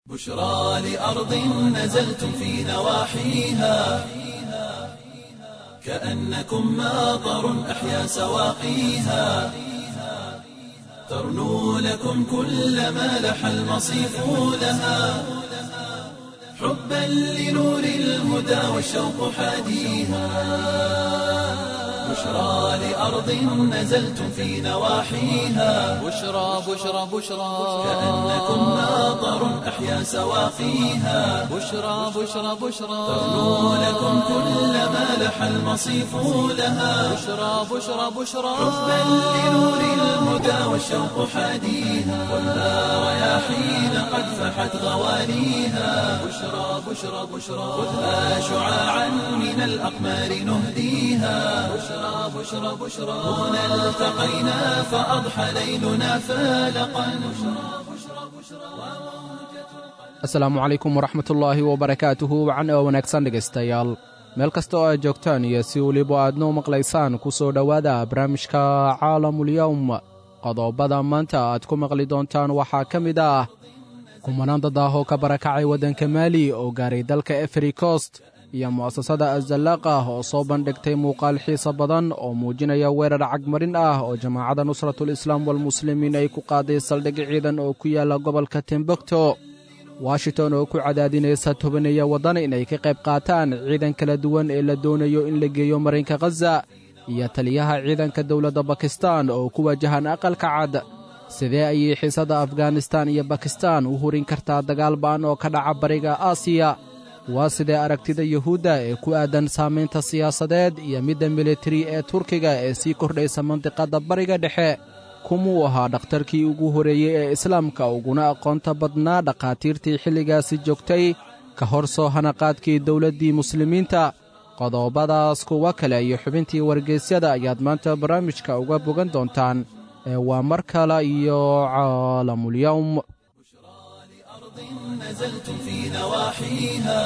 بشرى لأرض نزلتم في نواحيها كأنكم ماطر أحيا سواقيها ترنو لكم كل ما لح المصيف لها حبا لنور الهدى والشوق حاديها بشرى لأرض نزلتم في نواحيها بشرى بشرى بشرى كأنكم ماطر أحيا سواقيها بشرى بشرى بشرى ترنو لكم كل ما لح المصيف لها بشرى بشرى بشرى حبا لنور الهدى والشوق حاديها والنار رياحين قد فحت غوانيها بشرى بشرى بشرى خذها شعاعا من الأقمار نهديها بشرى بشرى بشرى هنا التقينا فأضحى ليلنا فالقا asalaamu calaykum waraxmatullaahi wabarakaatuhu wacan oo wanaagsan dhegaystayaal meel kasta oo aad joogtaan iyo si weliba aadnoo maqlaysaan ku soo dhowaada barnaamijka caalamulyowm qodobada maanta aad ku maqli doontaan waxaa ka mid ah kumanaan dad ah oo ka barakacay waddanka maali oo gaaray dalka efri cost iyo mu'asasada azallaaqa oo soo bandhigtay muuqaal xiisa badan oo muujinaya weerar cagmarin ah oo jamaacadda nusratul islaam walmuslimiin ay ku qaaday saldhig ciidan oo ku yaalla gobolka timbukto washington oo ku cadaadinaysa tobaneeya waddan inay ka qayb qaataan ciidan kala duwan ee la doonayo in la geeyo marinka khaza iyo taliyaha ciidanka dowladda bakistan oo ku wajahan aqalka cad sidee ayay xiisadda afganistan iyo bakistan u hurin kartaa dagaal ba'an oo ka dhaca bariga aasiya waa sidee aragtida yuhuudda ee ku aadan saamaynta siyaasadeed iyo midda militari ee turkiga ee sii kordhaysa mandiqadda bariga dhexe kumuu ahaa dhakhtarkii ugu horreeyey ee islaamka uguna aqoonta badnaa dhakhaatiirtii xilligaasi joogtay ka hor soo hanaqaadkii dowladdii muslimiinta qodobadaas kuwa kale iyo xubintii wargeysyada ayaad maanta barnaamijka uga bogan doontaan ee waa mar kale iyo caalamulyowm نزلتم في نواحيها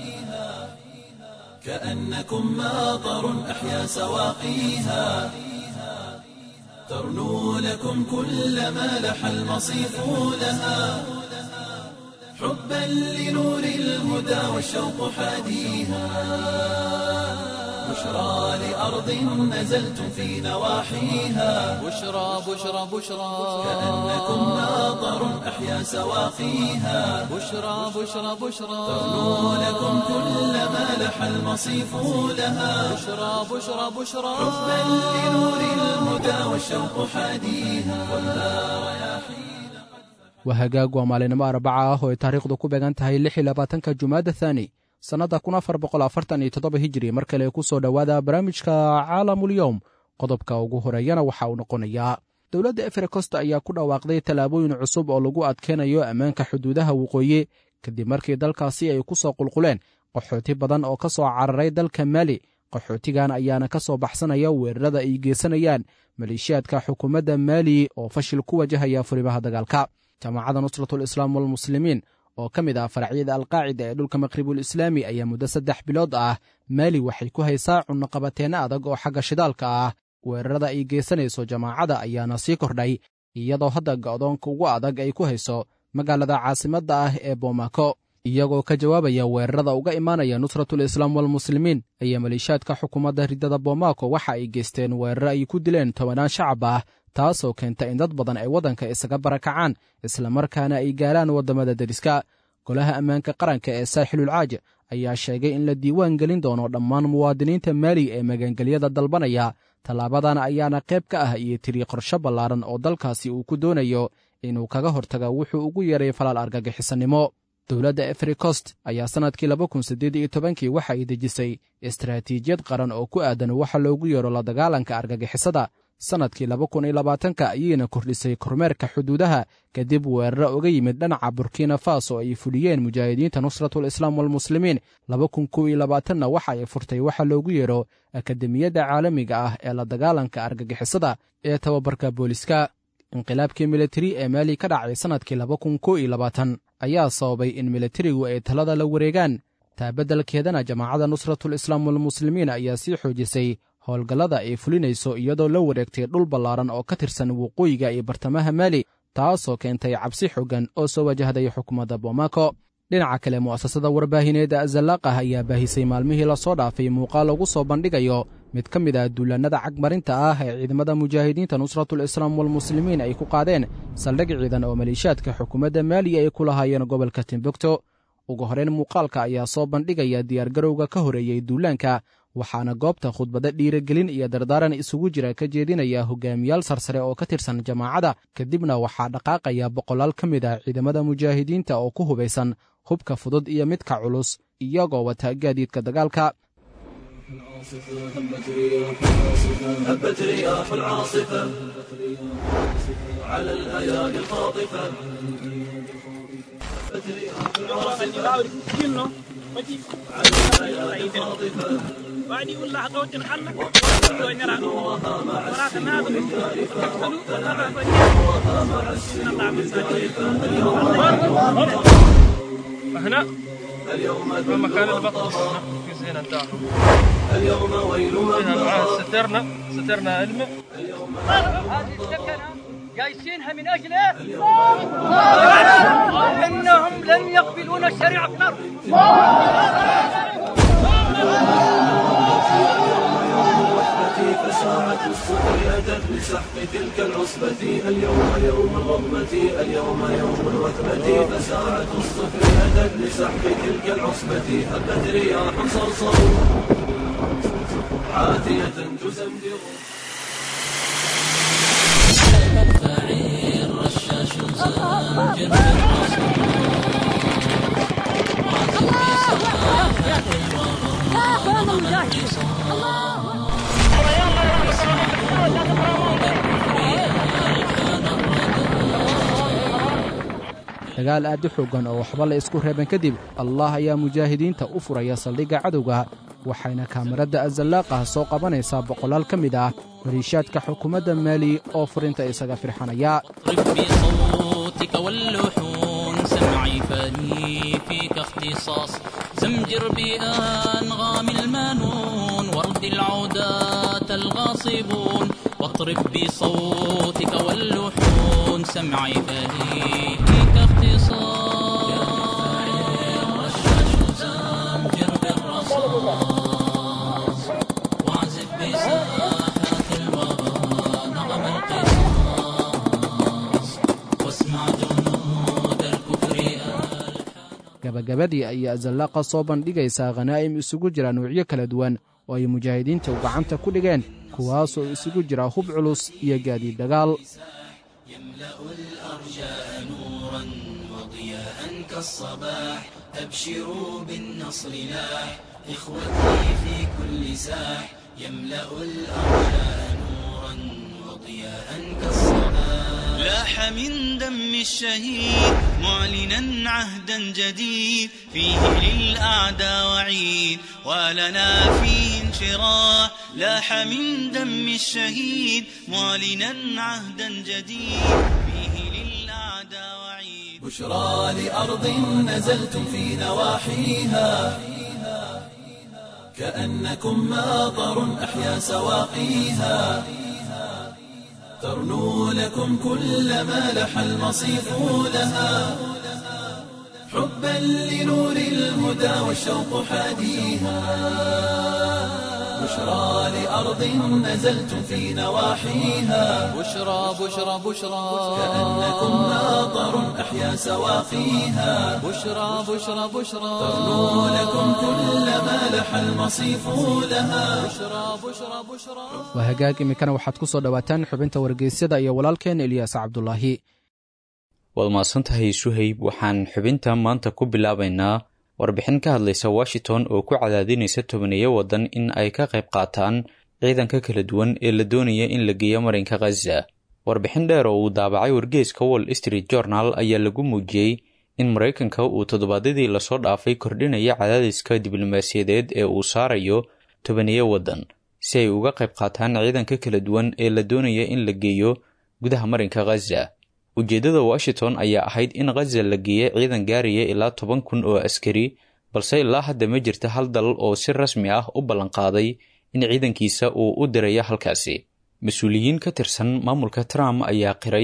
كأنكم ماطر أحيا سواقيها ترنو لكم كل ما لح المصيف لها حبا لنور الهدى والشوق حاديها بشرى لأرض نزلتم في نواحيها بشرى بشرى بشرى كأنكم ماطر أحيا سواقيها بشرى بشرى بشرى ترنو لكم كل ما لح المصيف لها بشرى بشرى بشرى حبا لنور الهدى والشوق حاديها والنار رياحين waa hagaag waa maalinimo arbaca ah oo ay taariikhdu ku beegan tahay lix iyo labaatanka jumaada thaani sannadda kun afar boqol afartan iyo toddoba hijiri mar kale ku soo dhowaada barnaamijka caalamulyowm qodobka ugu horeeyana waxa uu noqonayaa dowladda efrekost ayaa ku dhawaaqday tallaabooyin cusub oo lagu adkeynayo ammaanka xuduudaha waqooyi kadib markii dalkaasi ay ku soo qulquleen qaxooti badan oo ka soo cararay dalka maali qaxootigan ayaana ka soo baxsanaya weerarada ay geysanayaan maleeshiyaadka xukuumadda maali oo fashil ku wajahaya furimaha dagaalka jamaacadda nusratul islaam walmuslimiin oo ka mid ah faracyada alqaacida ee dhulka maqribul islaami ayaa muddo saddex bilood ah maali waxay ku haysaa cunnoqabateenno adag oo xagga shidaalka ah weerarada ay geysanayso jamaacadda ayaana sii kordhay iyadoo hadda go'doonka ugu adag ay ku hayso magaalada caasimadda ah ee boomako iyagoo ka jawaabaya weerarada uga imaanaya nusratul islaam walmuslimiin ayaa maleeshiyaadka xukuumadda riddada boomako waxa ay geysteen weeraro ay ku dileen tobanaan shacab ah taasoo keenta in dad badan ay waddanka isaga barakacaan islamarkaana ay gaaraan waddamada deriska golaha ammaanka qaranka ee saaxilulcaaj ayaa sheegay in la diiwaan gelin doono dhammaan muwaadiniinta maali ee magangelyada dalbanaya tallaabadan ayaana qayb ka ah iyo tiri qorsho ballaaran oo dalkaasi uu ku doonayo inuu kaga hortaga wuxuu ugu yeeray falaal argagixisannimo dowladda efrikost ayaa sannadkii laba kun siddeed iyo tobankii waxa ay dejisay istaraatiijiyad qaran oo ku aadan waxa loogu yeero la dagaalanka argagixisada sannadkii laba kun iyo labaatanka ayayna kordhisay kormeerka xuduudaha kadib weeraro uga yimid dhinaca burkina faso ay fuliyeen mujaahidiinta nusratul islaam walmuslimiin laba kun kow iyo labaatanna waxa ay furtay waxa loogu yeero akademiyadda caalamiga ah ee la dagaalanka argagixisada ee tababarka booliska inqilaabkii militari ee maali ka dhacay sannadkii laba kun kow iyo labaatan ayaa sababay in militarigu ay talada la wareegaan taabeddelkeedana jamaacadda nusratul islaam walmuslimiin ayaa sii xoojisay howlgallada ay fulinayso iyadoo la wareegtay dhul ballaaran oo ka tirsan waqooyiga iyo bartamaha maali taasoo keentay cabsi xoogan oo soo wajahday xukuumadda bomaako dhinaca kale mu'asasada warbaahineedda azalaaqah ayaa baahisay maalmihii lasoo dhaafay muuqaal lagu soo bandhigayo mid ka mid ah duulaannada cagmarinta ah ee ciidamada mujaahidiinta nusratul islaam walmuslimiin ay ku qaadeen saldhig ciidan oo maleeshiyaadka xukuumadda maaliya ay ku lahaayeen gobolka timbukto ugu horrayn muuqaalka ayaa soo bandhigaya diyaargarowga ka horeeyey duulaanka waxaana goobta khudbadda dhiirigelin iyo dardaaran isugu jira ka jeedinaya hogaamiyaal sarsare oo ka tirsan jamaacadda kadibna waxaa dhaqaaqaya boqolaal ka mid ah ciidamada mujaahidiinta oo ku hubaysan hubka fudud iyo midka culus iyagoo wata gaadiidka dagaalka هبت رياح العاصفة على الأيادي الخاطفة هبت رياح العاصفة وعدي ولا حقوت الحلة ونرى وراك ناظر هنا مكان البطل في زينة الدار اليوم ويل معاه سترنا سترنا علمه هذه السكنة جايسينها من أجل إيه؟ إنهم لن يقبلون الشريعة في الأرض فساعة الصبر أتت لسحق تلك العصبة اليوم يوم الرغبة اليوم يوم الوثبة فساعة الصبر أتت لسحق تلك العصبة هبت رياح صرصر عاتية تزمجر dagaal aad u xooggan oo waxba la isku reeban kadib allah ayaa mujaahidiinta u furaya saldhigga cadowga waxayna kaamirada azalaaqah soo qabanaysaa boqolaal ka mid ah maliishaadka xukuumadda maali oo furinta isaga firxanaya بصوتك واللحون سمعي فاني فيك اختصاص زمجر بأنغام المانون ورد العودات الغاصبون واطرب بصوتك واللحون سمعي فاني فيك اختصاص زمجر بالرصاص واعزف بساحات الوغى نغم القصاص واسمع جنود الكفر gabagabadii ayaa azallaaqa soo bandhigaysaa khanaa'im isugu jira nuucyo kala duwan oo ay mujaahidiinta u gacanta ku dhigeen kuwaasoo isugu jira hub culus iyo gaadiid dagaal نورا وضياء كالصباح أبشروا بالنصر لاح إخوتي في كل ساح يملأ الأرجاء نورا وضياء كالصباح لاح من دم الشهيد معلنا عهدا جديد فيه للأعداء وعيد ولنا فيه انشراح لاح من دم الشهيد معلنا عهدا جديد فيه للأعداء وعيد بشرى لأرض نزلتم في نواحيها كأنكم ماطر أحيا سواقيها ترنو لكم كل ما لح المصيف لها حبا لنور الهدى والشوق حاديها بشرى لأرض نزلتم في نواحيها بشرى بشرى بشرى كأنكم ماطر أحيا سواقيها بشرى بشرى بشرى ترنو لكم كل ما لح المصيف لها بشرى بشرى بشرى waa hagaag iminkana waxaad ku soo dhowaataan xubinta wargeysyada iyo walaalkeen eliyaas cabdulaahi waad mahadsantahay suhayb waxaan xubinta maanta ku bilaabaynaa warbixin ka hadlaysa washington oo ku cadaadinaysa tobaneeyo waddan in ay ka qayb qaataan ciidanka kala duwan ee la doonaya in la geeyo marinka khaza warbixin dheer oo uu daabacay wargeeska wall street journal ayaa lagu muujiyey in maraykanka uu toddobaadyadii lasoo dhaafay kordhinaya cadaadiska diblomaasiyadeed ee uu saarayo tobaneeyo waddan si ay uga qayb qaataan ciidanka kala duwan ee la doonaya in la geeyo gudaha marinka khaza ujeeddada washington ayaa ahayd in khaza la geeya ciidan gaaraya ilaa toban kun oo askari balse ilaa hadda ma jirta hal dal oo si rasmi ah u ballanqaaday in ciidankiisa uu u dirayo halkaasi mas-uuliyiin ka tirsan maamulka trump ayaa qiray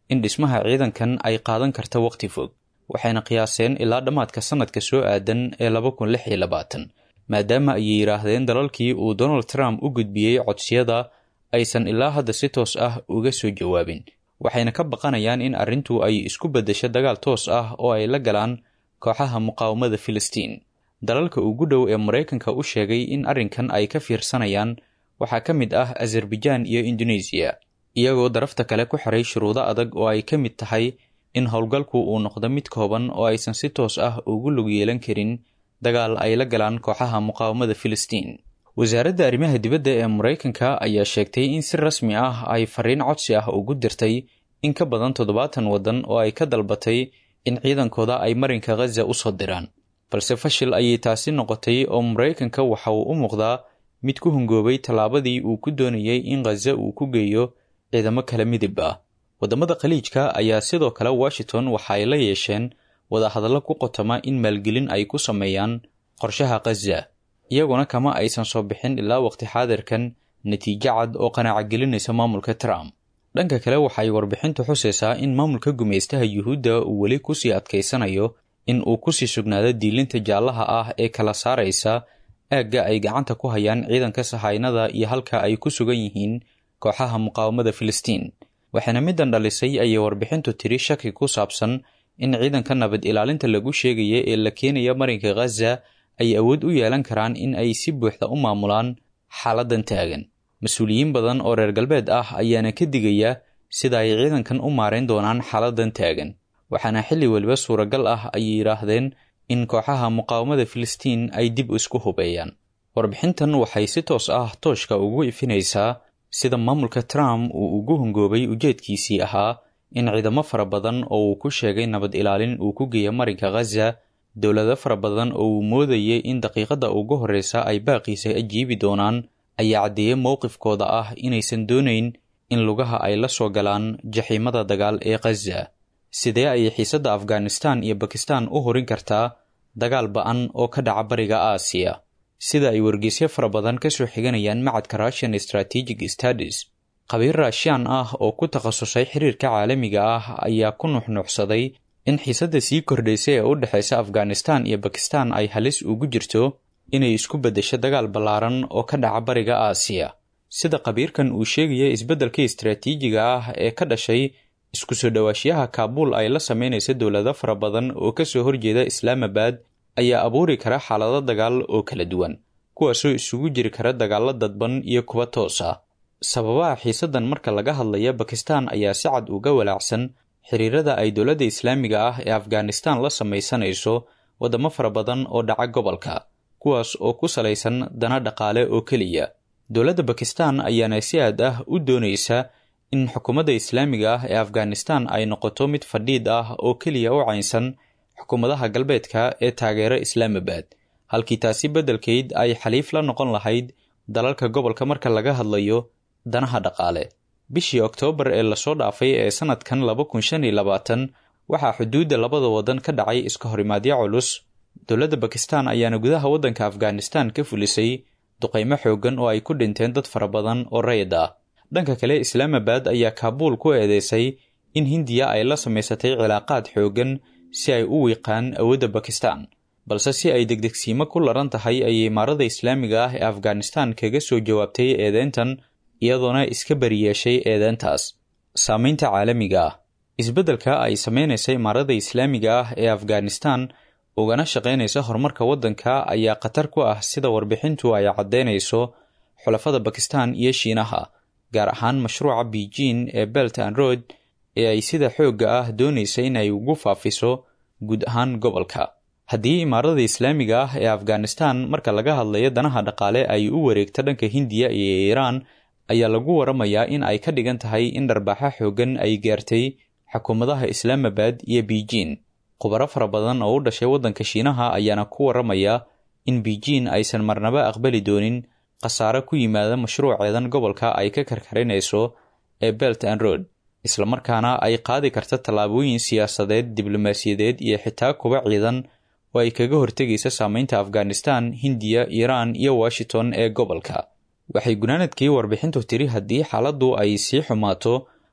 in dhismaha ciidankan ay qaadan karta waqti fog waxayna qiyaaseen ilaa dhammaadka sannadka soo aadan ee laba kun lix iyo labaatan maadaama ayay yidhaahdeen dalalkii uu donald trump u gudbiyey codsiyada aysan ilaa hadda si toos ah uga soo jawaabin waxayna ka baqanayaan in arrintu ay isku beddesho dagaal toos ah oo ay la galaan kooxaha muqaawamada filistiin dalalka ugu dhow ee maraykanka u sheegay in arrinkan ay ka fiirsanayaan waxaa ka mid ah azerbaijaan iyo indonesiya iyagoo darafta kale ku xiray shuruudo adag oo ay ka mid tahay in howlgalku uu noqdo mid kooban oo aysan si toos ah ugu lug yeelan karin dagaal ay la galaan kooxaha muqaawamada filistiin wasaaradda arrimaha dibadda ee maraykanka ayaa sheegtay in si rasmi ah ay fariin codsi ah ugu dirtay in ka badan toddobaatan waddan oo ay ka dalbatay in ciidankooda ay marinka khaza u soo diraan balse fashil ayay taasi noqotay oo maraykanka waxa uu u muuqdaa mid ku hungoobay tallaabadii uu ku doonayay in khaza uu ku geeyo ciidamo kala midib ah waddamada khaliijka ayaa sidoo kale washington waxa ay la yeesheen wadahadallo ku qotoma in maalgelin ay ku sameeyaan qorshaha khaza iyaguna kama aysan soo bixin ilaa waqti xaadirkan natiijo cad oo qanaacagelinaysa maamulka trump dhanka kale waxay warbixintu xusaysaa in maamulka gumaystaha yuhuudda uu weli kusii adkaysanayo in uu kusii sugnaado diilinta jaallaha ah ee kala saaraysa aagga ay gacanta ku hayaan ciidanka sahaynada iyo halka ay ku sugan yihiin kooxaha muqaawamada filistiin waxaana middan dhalisay ayay warbixintu tiri shaki ku saabsan in ciidanka nabad ilaalinta lagu sheegaya ee la keenaya marinka khaza ay awood u yeelan karaan in ay si buuxda u maamulaan xaaladan taagan mas-uuliyiin badan oo reer galbeed ah ayaana ka digaya sida ay ciidankan u maarayn doonaan xaaladan taagan waxaana xilli weliba suuragal ah ayay yidhaahdeen in kooxaha muqaawamada filistiin ay dib isku hubeeyaan warbixintan waxay si toos ah tooshka ugu ifinaysaa sida maamulka trump uu ugu hungoobay ujeedkiisii ahaa in ciidamo fara badan oo uu ku sheegay nabad ilaalin uu ku geeya marinka khaza dowlado fara badan oo uu moodayay in daqiiqada ugu horreysa ay baaqiisa ajiibi doonaan ayaa caddeeyey mowqifkooda ah inaysan doonayn in lugaha ay la soo galaan jaxiimada dagaal ee khaza sidee ayay xiisadda afghanistan iyo bakistan u horin kartaa dagaal ba-an oo ka dhaca bariga aasiya sida ay wargeysyo fara badan ka soo xiganayaan macadka russian strategic studies qabiir raashiyaan ah oo ku takhasusay xiriirka caalamiga ah ayaa ku nuxnuuxsaday in xiisadda sii kordhaysa ee u dhexaysa afghanistan iyo bakistan ay halis ugu jirto inay isku beddesho dagaal ballaaran oo ka dhaca bariga aasiya sida qabiirkan uu sheegaya isbeddelka istaraatiijiga ah ee ka dhashay isku soo dhowaashiyaha kaabuul ay la sameynaysa dowlado fara badan oo ka soo horjeeda islaamabad ayaa abuuri kara xaalado dagaal oo kala duwan kuwaasoo isugu jiri kara dagaallo dadban iyo kuwa toos ah sababaha xiisaddan marka laga hadlaya bakistan ayaa si cad uga walaacsan xiriirada ay dowladda islaamiga ah ee afghanistan la samaysanayso waddamo fara badan oo dhaca gobolka kuwaas oo ku salaysan dana dhaqaale oo keliya dowladda bakistan ayaana si aad ah u doonaysa in xukuumadda islaamiga ah ee afghanistan ay noqoto mid fadhiid ah oo keliya u caynsan xukuumadaha galbeedka ee taageera islaamabad halkii taasi beddelkeyd ay xaliif la noqon lahayd dalalka gobolka marka laga hadlayo danaha dhaqaale bishii oktoobar ee lasoo dhaafay ee sannadkan laba kun shan iyo labaatan waxaa xuduudda labada waddan ka dhacay iska horimaadyo culus dowladda bakistan ayaana gudaha waddanka afghanistan ka fulisay duqaymo xooggan oo ay ku dhinteen dad fara badan oo rayid ah dhanka kale islaamabad ayaa kaabuul ku eedeysay in hindiya ay la samaysatay cilaaqaad xooggan si ay u wiiqaan awoodda bakistan balse si ay degdegsiimo ku laran tahay ayay imaarada islaamiga ah ee afghanistan kaga soo jawaabtay eedeyntan iyadoona iska bariyeeshay eedeyntaas saamaynta caalamiga ah isbeddelka ay samaynaysa imaarada islaamiga ah ee afghanistan ugana shaqaynaysa horumarka waddanka ayaa khatar ku ah sida warbixintu ay caddaynayso xulafada bakistan iyo shiinaha gaar ahaan mashruuca beijing ee belt and road ee ay sida xoogga ah doonaysa in ay ugu faafiso guud ahaan gobolka haddii imaarada islaamiga ah ee afghanistan marka laga hadlayo danaha dhaqaale ay u wareegto dhanka hindiya iyo iiraan ayaa lagu waramayaa in ay ka dhigan tahay in dharbaaxa xooggan ay gaartay xukuumadaha islaamabad iyo beijing khubaro fara badan oo u dhashay waddanka shiinaha ayaana ku waramaya in beijing aysan marnaba aqbali doonin khasaare ku yimaada mashruuceedan gobolka ay ka karkarinayso ee belt and road islamarkaana ay qaadi karta tallaabooyin siyaasadeed diblomaasiyadeed iyo xitaa kuba ciidan oo ay kaga hortegaysa saameynta afghanistan hindiya iiraan iyo washington ee gobolka waxay gunaanadkii warbixintu tiri haddii xaaladdu ay sii xumaato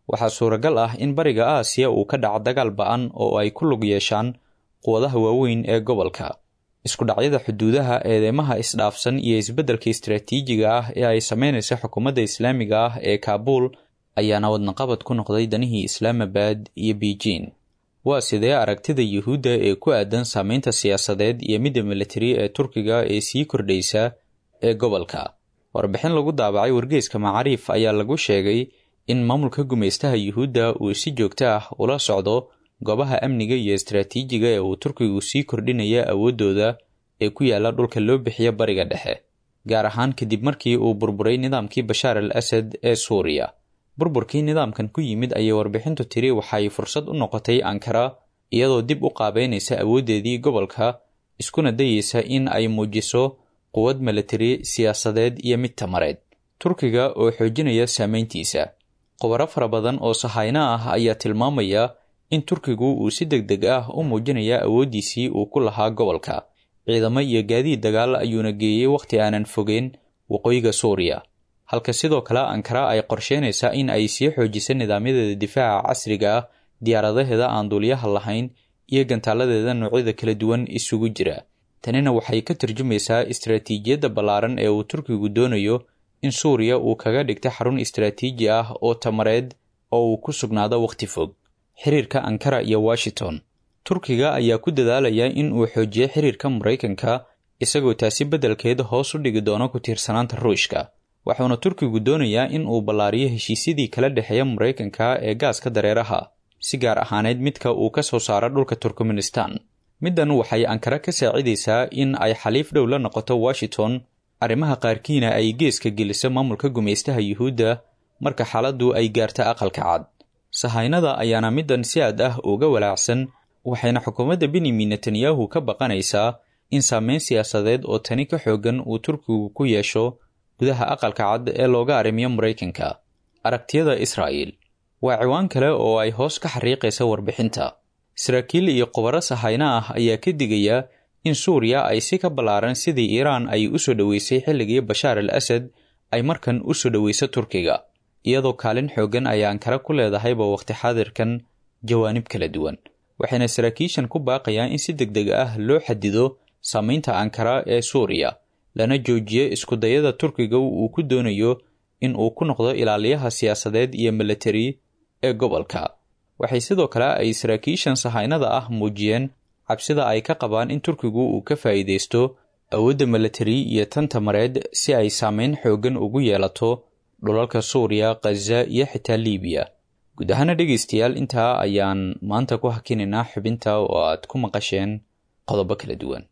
waxaa suuragal ah in bariga aasiya uu ka dhaco dagaal ba-an oo ay ku lug yeeshaan quwadaha waaweyn ee gobolka isku dhacyada xuduudaha eedeymaha isdhaafsan iyo isbeddelka istaraatiijiga ah ee ay sameynaysa xukuumadda islaamiga ah ee kaabuul ayaana wadnaqabad ku noqday danihii islaamabad iyo beijing waa sidee aragtida yuhuudda ee ku aadan saameynta siyaasadeed iyo midda militari ee turkiga ee sii kordhaysa ee gobolka warbixin lagu daabacay wargeyska macaariif ayaa lagu sheegay in maamulka gumaystaha yuhuudda uu si joogto ah ula socdo goobaha amniga iyo istaraatiijiga ee uu turkigu sii kordhinaya awooddooda ee ku yaala dhulka loo bixiya bariga dhexe gaar ahaan kadib markii uu burburay nidaamkii bashaar al asad ee suuriya burburkii nidaamkan ku yimid ayay warbixintu tiri waxay fursad u noqotay ankara iyadoo dib u qaabeynaysa awooddeedii gobolka iskuna dayeysa in ay muujiso quwad militari siyaasadeed iyo mid tamareed turkiga oo xoojinaya saameyntiisa khubaro fara badan oo sahayno ah ayaa tilmaamaya in turkigu uu si deg deg ah u muujinaya awooddiisii uu ku lahaa gobolka ciidamo iyo gaadiid dagaal ayuuna geeyey wakhti aanan fogeyn waqooyiga suuriya halka sidoo kale ankara ay qorsheynaysaa in ay sii xoojiso nidaamyadeeda difaaca casriga ah diyaaradaheeda aan duuliyaha lahayn iyo gantaaladeeda noocyada kala duwan isugu jira tanina waxay ka turjumaysaa istaraatiijiyadda ballaaran ee uu turkigu doonayo in suuriya uu kaga dhigta xarun istaraatiiji ah oo tamareed oo uu ku sugnaado wakhti fog xiriirka ankara iyo washington turkiga ayaa ku dadaalaya in uu xoojiyo xiriirka maraykanka isagoo taasi beddelkeeda hoos u dhigi doono ku tiirsanaanta ruushka waxuuna turkigu doonayaa in uu ballaariyo heshiisyadii kala dhexeeya maraykanka ee gaaska dareeraha si gaar ahaaneyd midka uu ka soo saaro dhulka turkmenistan middan waxay ankara ka saacidaysaa in ay xaliif dhow la noqoto washington arrimaha qaarkiina ay geeska geliso maamulka gumaystaha yuhuudda marka xaaladdu ay gaarta aqalka cad sahaynada ayaana middan si aad ah uga walaacsan waxayna xukuumadda benyamin netanyahu ka baqanaysaa in saameyn siyaasadeed oo tani ka xoogan uu turkigu ku yeesho gudaha aqalka cad ee looga arrimiyo maraykanka aragtiyada israa'il waa ciwaan kale oo ay hoos ka xariiqaysa warbixinta saraakiil iyo khubaro sahayno ah ayaa ka digaya in suuriya ay si ka ballaaran sidii iiraan ay u soo dhoweysay xilligii bashaar al asad ay markan u soo dhoweyso turkiga iyadoo kaalin xooggan ay ankara ku leedahayba wakhti xaadirkan jawaanib kala duwan waxayna saraakiishan ku baaqayaan in si deg deg ah loo xadido saameynta ankara ee suuriya lana joojiyo iskudayada turkiga uu ku doonayo in uu ku noqdo ilaaliyaha siyaasadeed iyo militari ee gobolka waxay sidoo kale ay saraakiishan sahaynada ah muujiyeen cabsida ay ka qabaan in turkigu uu ka faa'iidaysto awoodda militari iyo tan tamareed si ay saameyn xooggan ugu yeelato dhulalka suuriya khaza iyo xitaa liibiya guud ahaana dhegaystayaal intaa ayaan maanta ku hakinaynaa xubinta oo aad ku maqasheen qodobo kala duwan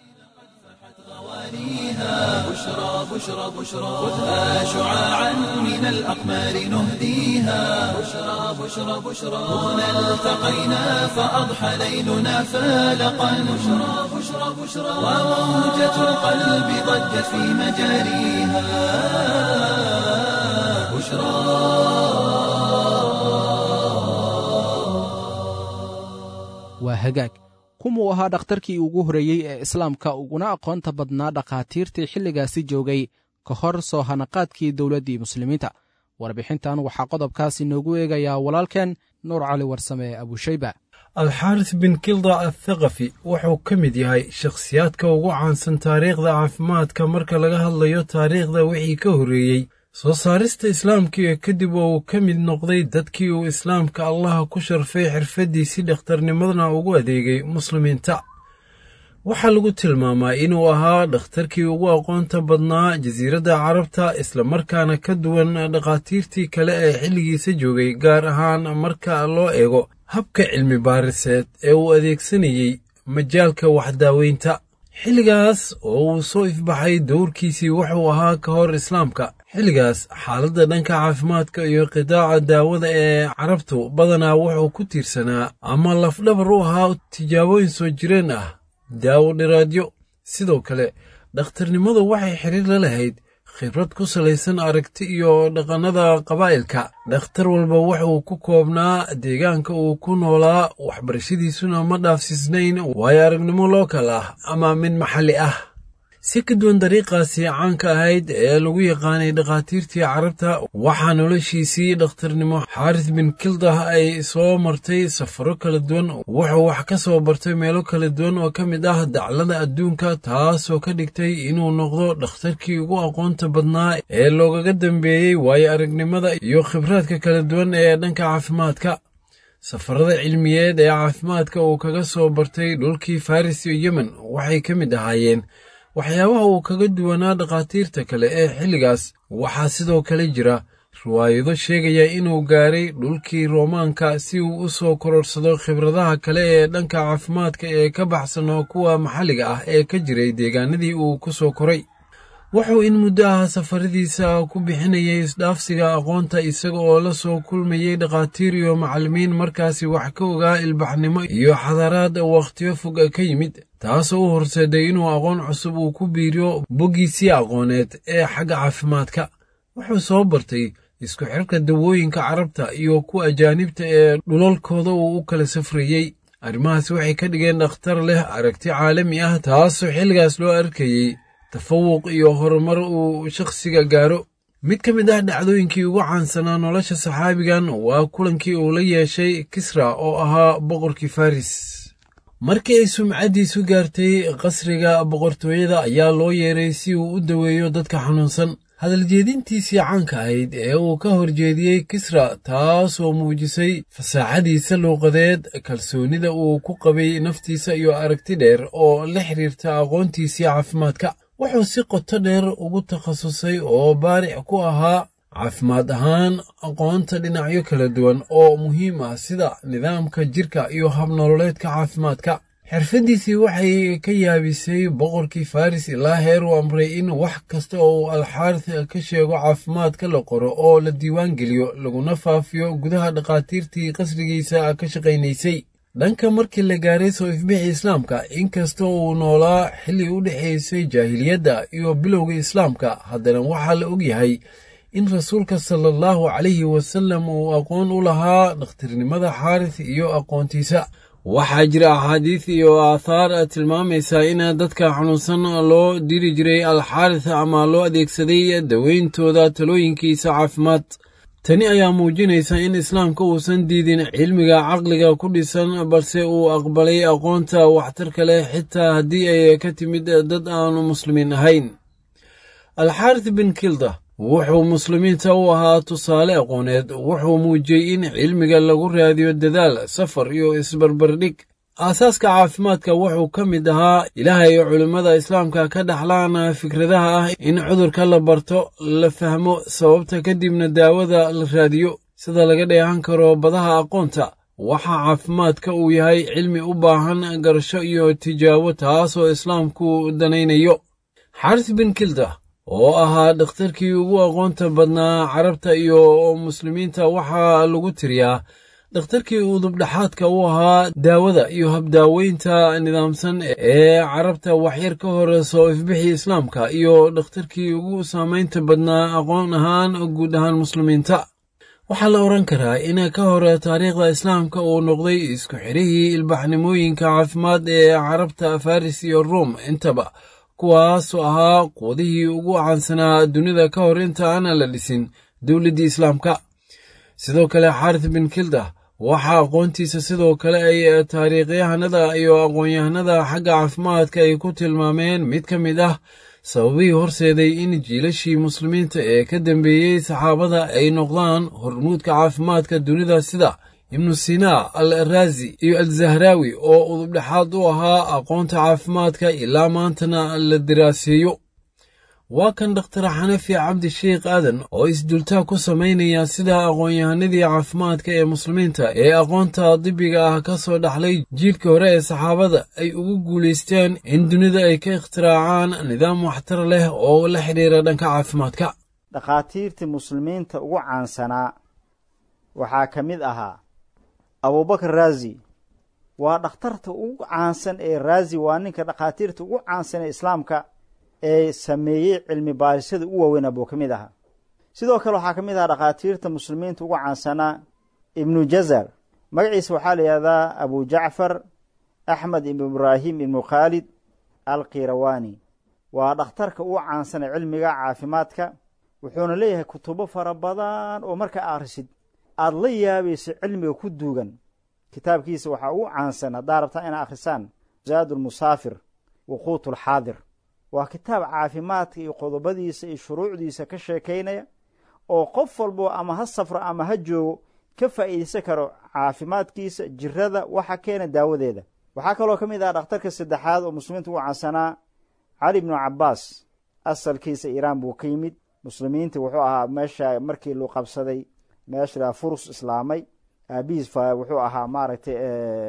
بشرى بشرى بشرى خذها شعاعا من الأقمار نهديها بشرى بشرى بشرى هنا التقينا فأضحى ليلنا فالقا بشرى بشرى بشرى وموجة القلب ضجت في مجاريها waa hagaag kumuu ahaa dhakhtarkii ugu horreeyey ee islaamka uguna aqoonta badnaa dhakhaatiirtii xilligaasi joogay ka hor soo hanaqaadkii dowladdii muslimiinta warbixintan waxaa qodobkaas inoogu eegayaa walaalkeen nuur cali warsame abushayba alxaaris bin kilda athaqafi wuxuu ka mid yahay shakhsiyaadka ugu caansan taariikhda caafimaadka marka laga hadlayo taariikhda wixii ka horreeyey soo saarista islaamka ee kadib oo uu ka mid noqday dadkii uu islaamka allaha ku sharfay xirfaddiisii dhakhtarnimadana ugu adeegay muslimiinta waxaa lagu tilmaamaa inuu ahaa dhakhtarkii ugu aqoonta badnaa jasiiradda carabta islamarkaana ka duwan dhakhaatiirtii kale ee xilligiisa joogay gaar ahaan marka loo eego habka cilmi baariseed ee uu adeegsanayey majaalka waxdaaweynta xilligaas oo uu soo ifbaxay dowrkiisii wuxuu ahaa ka hor islaamka xilligaas xaaladda dhanka caafimaadka iyo qidaaca daawada ee carabtu badanaa wuxuu ku tiirsanaa ama lafdhabar u ahaa tijaabooyin soo jireen ah daawo dhiraadyo sidoo kale dhakhtarnimadu waxay xiriir la lahayd khibrad ku salaysan aragti iyo dhaqannada qabaa'ilka dhakhtar walba wuxuu ku koobnaa deegaanka uu ku noolaa waxbarashadiisuna ma dhaafsiisnayn waayo aragnimo lookal ah ama mid maxalli ah si ka duwan dariiqaasi caanka ahayd ee lagu yaqaanay dhakhaatiirtii carabta waxaa noloshiisii dhakhtarnimo xaaris bin kildah ay soo martay safaro kala duwan wuxuu wax ka soo bartay meelo kala duwan oo ka mid ah daclada adduunka taasoo ka dhigtay inuu noqdo dhakhtarkii ugu aqoonta badnaa ee loogaga dambeeyey waayo aragnimada iyo khibraadka kala duwan ee dhanka caafimaadka safarada cilmiyeed ee caafimaadka uu kaga soo bartay dhulkii faris iyo yemen waxay ka mid ahaayeen waxyaabaha uu kaga duwanaa dhakhaatiirta kale ee xilligaas waxaa sidoo kale jira riwaayado sheegaya inuu gaaray dhulkii roomaanka si uu u soo kororsado khibradaha kale ee dhanka caafimaadka ee ka baxsanoo kuwa maxalliga ah ee ka jiray deegaanadii uu ku soo koray wuxuu in muddo ah safaradiisa ku bixinayay isdhaafsiga aqoonta isaga oo la soo kulmayey dhakhaatiir iyo macallimiin markaasi wax ka ogaa ilbaxnimo iyo xadaraad wakhtiyo fog ka yimid taasoo u horseeday inuu aqoon cusub uu ku biiriyo boggiisii aqooneed ee xagga caafimaadka wuxuu soo bartay isku xirka dawooyinka carabta iyo kuwa ajaanibta ee dhulalkooda uu u kala safrayey arrimahaas waxay ka dhigeen dhakhtar leh aragti caalami ah taasoo xilligaas loo arkayey tafawuq iyo horumar uu shakhsiga gaaro mid ka mid ah dhacdooyinkii ugu caansanaa nolosha saxaabigan waa kulankii uu la yeeshay kisra oo ahaa boqorkii faris markii ay sumcaddiisu gaartay qasriga boqortooyada ayaa loo yeeray si uu u daweeyo dadka xanuunsan hadaljeedintiisii caanka ahayd ee uu ka horjeediyey kisra taasoo muujisay fasaaxadiisa luuqadeed kalsoonida uu ku qabay naftiisa iyo aragti dheer oo la xiriirta aqoontiisii caafimaadka wuxuu si qoto dheer ugu takhasusay oo baaric ku ahaa caafimaad ahaan aqoonta dhinacyo kala duwan oo muhiim ah sida nidaamka jirka iyo habnololeedka caafimaadka xirfaddiisii waxay ka yaabisay boqorkii faris ilaa heer uu amray in wax kasta oo uu alxaaris ka sheego caafimaadka la qoro oo la diiwaan geliyo laguna faafiyo gudaha dhakhaatiirtii qasrigiisa ka shaqaynaysay dhanka markii la gaaray soo ifbixii islaamka inkastoo uu noolaa xilli u dhexaysay jaahiliyadda iyo bilowga islaamka haddana waxaa la ogyahay in rasuulka sala allahu calayhi wasallam uu aqoon u lahaa dhakhtarnimada xaaris iyo aqoontiisa waxaa jira axaadiis iyo aathaar tilmaamaysa in dadka xanuunsan loo diri jiray alxaaris ama loo adeegsaday daweyntooda talooyinkiisa caafimaad tani ayaa muujinaysa in islaamka uusan diidin cilmiga caqliga ku dhisan balse uu aqbalay aqoonta waxtarka leh xitaa haddii ay ka timid dad aanu muslimiin ahayn alxaaris bin kilda wuxuu muslimiinta u ahaa tusaale aqooneed wuxuu muujiyey in cilmiga lagu raadiyo dadaal safar iyo isbarbardhig aasaaska caafimaadka wuxuu ka mid ahaa ilaahay culimmada islaamka ka dhaxlaan fikradaha ah in cudurka la barto la fahmo sababta kadibna daawada la raadiyo sida laga dheehan karo badaha aqoonta waxaa caafimaadka uu yahay cilmi u baahan garasho iyo tijaabo taasoo islaamku danaynayo xaaris bin kilda oo ahaa dhakhtarkii ugu aqoonta badnaa carabta iyo muslimiinta waxaa lagu tiriyaa dhakhtarkii udubdhexaadka u ahaa daawada iyo habdaaweynta nidaamsan ee carabta waxyar ka hor soo ifbixii islaamka iyo dhakhtarkii ugu saamaynta badnaa aqoon ahaan guud ahaan muslimiinta waxaa la odhan karaa in ka hor taariikhda islaamka uu noqday isku xirihii ilbaxnimooyinka caafimaad ee carabta faris iyo ruom intaba kuwaasoo ahaa quudihii ugu caansanaa dunida ka hor inta aan la dhisin dowladdii islaamka sidoo kale xaaris bin kilda waxaa aqoontiisa sidoo kale ay taariikhyahanada iyo aqoon-yahanada xagga caafimaadka ay ku tilmaameen mid ka mid ah sababihii horseeday in jiilashii muslimiinta ee ka dambeeyey saxaabada ay noqdaan hormuudka caafimaadka dunida sida ibnu sinaa al raazi iyo alzahraawi oo udubdhexaad u ahaa aqoonta caafimaadka ilaa maantana la daraaseeyo waa kan dhakhtar xanafi cabdi sheikh aadan oo isdultaa ku samaynaya sida aqoon-yahanadii caafimaadka ee muslimiinta ee aqoonta dibiga ah ka soo dhaxlay jiilkii hore ee saxaabada ay ugu guulaysteen in dunida ay ka ikhtiraacaan nidaam waxtar leh oo la xidhiira dhanka caafimaadka dhakhaatiirtii muslimiinta ugu caansanaa waxaa ka mid ahaa abubakar raazi waa dhakhtarta ugu caansan ee raazi waa ninka dhakhaatiirta ugu caansan ee islaamka ee sameeyey cilmi baarisyada u waaweynaa buu ka mid ahaa sidoo kale waxaa ka mid ahaa dhakhaatiirta muslimiinta ugu caansanaa ibnu jazar magaciisa waxaa la yihahdaa abu jacfar axmed ibnu ibraahim ibnu khaalid alkirawani waa dhakhtarka uu caansanay cilmiga caafimaadka wuxuuna leeyahay kutubo fara badan oo markaa akhrisid aada la yaabayso cilmiga ku duugan kitaabkiisa waxaa ugu caansan haddaa rabtaa inaa akhrisaan zaadulmusaafir waquutulxaadir waa kitaab caafimaadka iyo qodobadiisa iyo shuruucdiisa ka sheekaynaya oo qof walbo ama ha safro ama ha joogo ka faa'iidaysan karo caafimaadkiisa jirada waxa keena daawadeeda waxaa kaloo ka mid ah dhakhtarka saddexaad oo muslimiinta ugu caansanaa cali bnu cabaas asalkiisa iiraan buu ka yimid muslimiinta wuxuu ahaa meesha markii luu qabsaday meesha furus islaamay aabihiis wuxuu ahaa maaragtay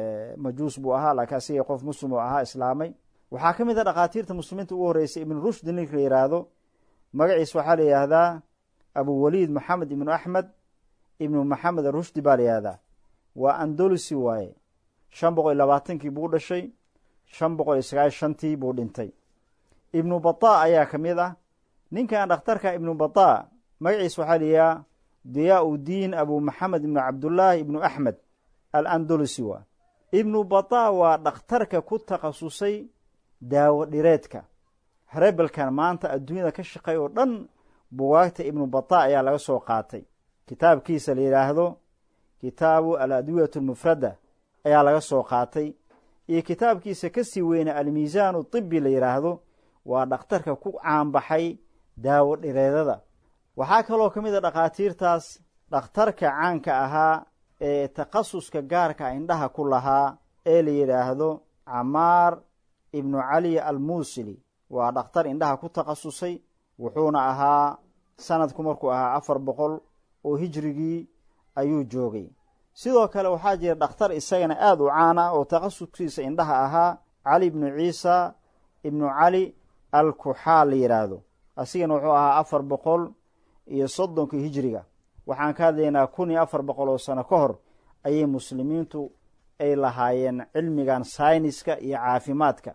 majuus buu ahaa laakiin asiga qof muslim oo ahaa islaamay waxaa ka mid a dhakhaatiirta muslimiinta ugu horreysay ibnu rushdi ninka la yidhaahdo magaciisa waxaa la yidhaahdaa abuwaliid maxamed ibnu axmed ibnu maxamed arushdi baa la yihahdaa waa andolusi waaye shan boqol iyo labaatankii buu dhashay shan boqol iyo sagaal shantii buu dhintay ibnu bata ayaa ka mid ah ninkan dhakhtarka ibnu bata magaciisa waxaa la yidhaha diyaa udiin abu maxamed ibnu cabdullaahi ibnu axmed al andolusi waa ibnu bata waa dhakhtarka ku takhasusay daawo dhireedka harebelkan maanta adduunyada ka shaqeey oo dhan bugaagta ibnu bata ayaa laga soo qaatay kitaabkiisa la yidhaahdo kitaabu al adwiyat almufrada ayaa laga soo qaatay iyo kitaabkiisa kasii weyna almiisaanu tibi la yidhaahdo waa dhakhtarka ku caanbaxay daawo dhireedada waxaa kaloo ka mid a dhakhaatiirtaas dhakhtarka caanka ahaa ee takhasuska gaarka indhaha ku lahaa ee la yidhaahdo camaar ibnu cali almuusili waa dhakhtar indhaha ku takhasusay wuxuuna ahaa sanadku markuu ahaa afar boqol oo hijrigii ayuu joogay sidoo kale waxaa jira dhakhtar isagana aada u caan ah oo takhasuskiisa indhaha ahaa cali ibnu ciisa ibnu cali al kuxaal la yidhaahdo asigana wuxuu ahaa afar boqol iyo soddonka hijriga waxaan ka hadlaynaa kun iyo afar boqol oo sano ka hor ayay muslimiintu ay lahaayeen cilmigan sayniska iyo caafimaadka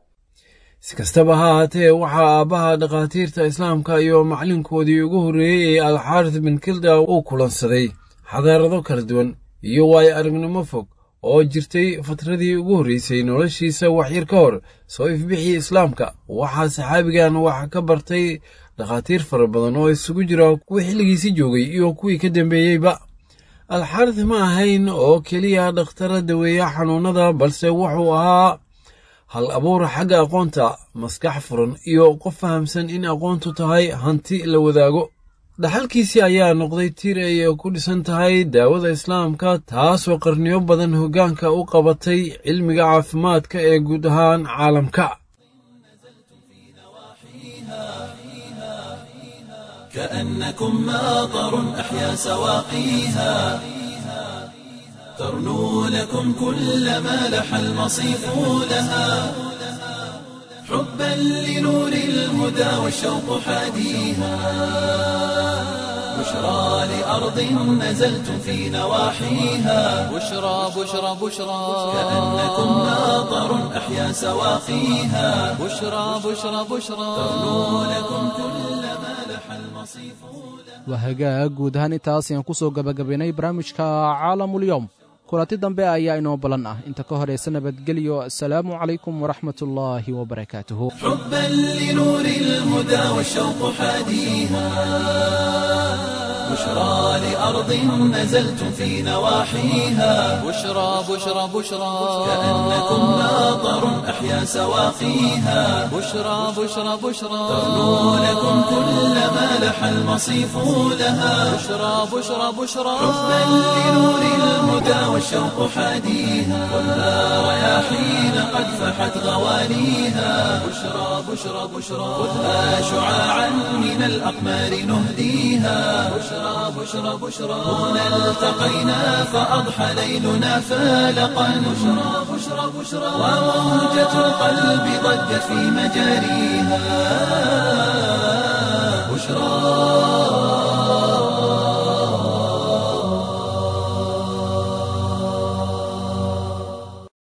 si kastaba ha ahaatee waxaa aabbaha dhakhaatiirta islaamka iyo maclinkoodii ugu horreeyey ee alxaaris bin kilda uu kulansaday xadaarado kala duwan iyo waayo aragnimo fog oo jirtay fatradii ugu horreysay noloshiisa waxyar ka hor soo ifbixii islaamka waxaa saxaabigan wax ka bartay dhakhaatiir fara badan oo isugu jira kuwii xilligiisi joogay iyo kuwii ka dambeeyeyba alxaaris ma ahayn oo keliya dhakhtara daweeya xanuunnada balse wuxuu ahaa hal abuur xagga aqoonta maskax furan iyo qof fahamsan in aqoontu tahay hanti la wadaago dhaxalkiisii ayaa noqday tir ay ku dhisan tahay daawada islaamka taasoo qarniyo badan hoggaanka u qabatay cilmiga caafimaadka ee guud ahaan caalamka كأنكم ماطر أحيا سواقيها ترنو لكم كل ما لح المصيف لها حبا لنور الهدى والشوق حاديها بشرى لأرض نزلتم في نواحيها بشرى بشرى بشرى كأنكم ماطر أحيا سواقيها بشرى بشرى بشرى ترنو لكم كل ما لح المصيف waa hagaag guud ahaan intaas ayaan ku soo gabagabaynay barnaamijka caalamulyoom kulanti dambe ayaa inoo ballan ah inta ka horaysa nabadgelyo asalaamu calaykum waraxmatullaahi wabarakaatuhu حبا لنور الهدى والشوق حاديها بشرى لأرض نزلتم في نواحيها بشرى بشرى بشرى كأنكم ماطر أحيا سواقيها بشرى بشرى بشرى ترنو لكم كل ما لح المصيف لها بشرى بشرى بشرى حبا لنور الهدى والشوق حاديها ولا رياحين قد فحت غواليها بشرى بشرى بشرى خذها شعاعا من الأقمار نهديها بشرى بشرى بشرى هنا التقينا فأضحى ليلنا فالقا بشرى بشرى بشرى وموجة القلب ضجت في مجاريها بشرى